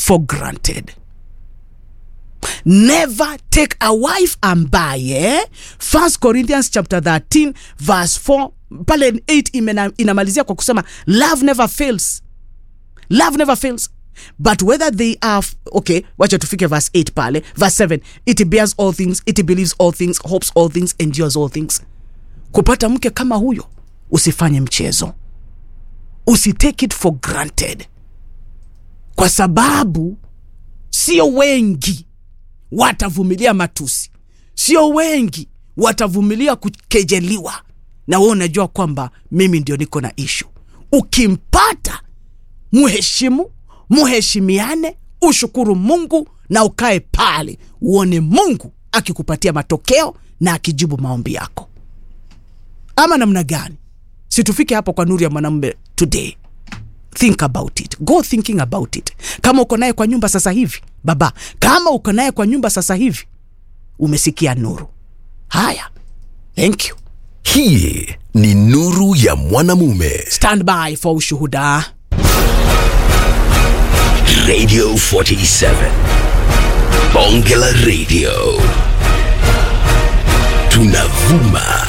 for granted never take a wife ambaye 1 corinthians chapter 13 verse 4 pale 8 imena- inamalizia kwa kusema love never fails love never fails but whether they are okay wacha tufike verse 8 pale verse 7 it bears all things it believes all things hopes all things endures all things kupata mke kama huyo usifanye mchezo usitake it for granted kwa sababu sio wengi watavumilia matusi sio wengi watavumilia kukejeliwa na wewe unajua kwamba mimi ndio niko na ishu ukimpata muheshimu muheshimiane ushukuru mungu na ukae pale uone mungu akikupatia matokeo na akijibu maombi yako ama namna gani situfike hapo kwa nuru ya mwanamume today think about it go thinking about it kama uko naye kwa nyumba sasa hivi baba kama uko naye kwa nyumba sasa hivi umesikia nuru haya thank you hii ni nuru ya mwanamume stand by for ushuhuda radio 47 bonge la radio tunavuma